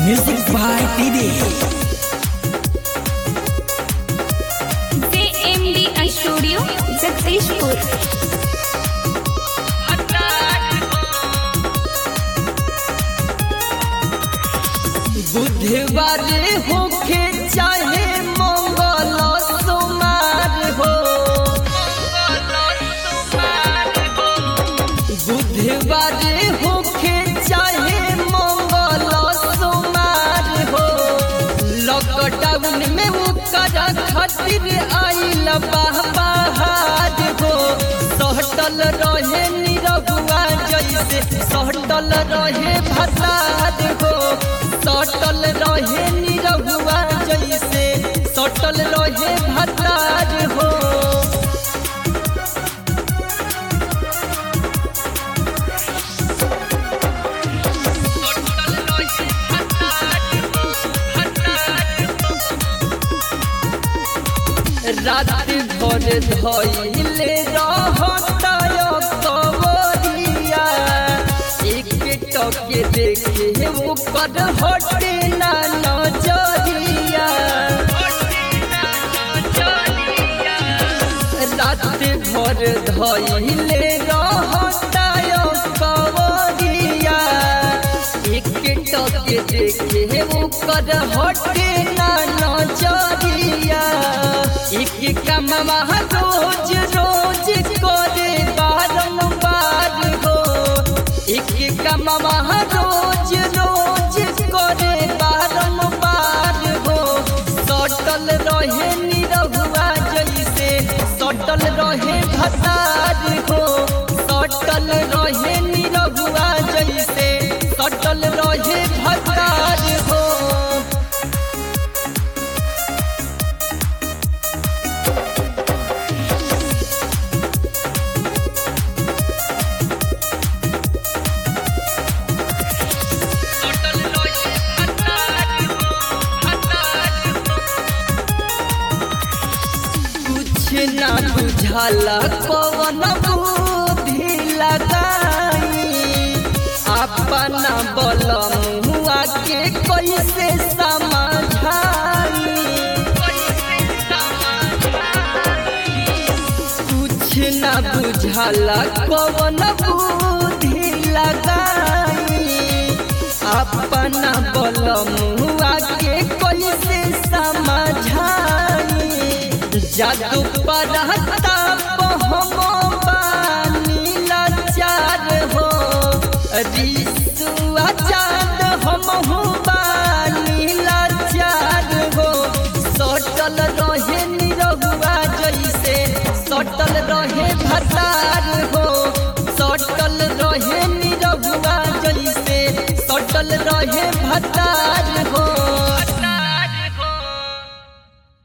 Music by Didi. JMDI Studio, Jagdishpur. बुधवार होखे चाहे मंगल सोमार हो बुधवार होखे चाहे मंगल सोमार हो लॉकडाउन में ओकर खातिर आइल बाहर हो सहटल रहे निरहुआ जैसे सहटल रहे भसाद हो सटल रहे निरहुआ जैसे सटल रहे भसाद हो रात भर धैले रहताय कवरिया एक टके देखे ऊपर हटे ना नजरिया रात भर धैले रहताय कवरिया एक टके देखे ऊपर हटे ना नजरिया एक कमवा रोज रोज करे बारंबार हो एक कमवा रोज रोज करे बारंबार हो सटल रहे निरहुआ जैसे सटल रहे भसार हो सटल रहे निरहुआ जैसे सटल रहे भसार हो कुछ ना बुझाला कौन बुद्धि लगाई अपना बल मुआ के कैसे समझाई कुछ ना बुझाला कौन बुद्धि लगाई अपना बल मुआ के कैसे समझाई जादू पढ़ता हम बानी लाचार हो रिसुआ चाँद हम बानी लाचार हो सटल रहे निरहुआ जैसे सटल रहे भतार हो सटल रहे निरहुआ जैसे सटल रहे भतार हो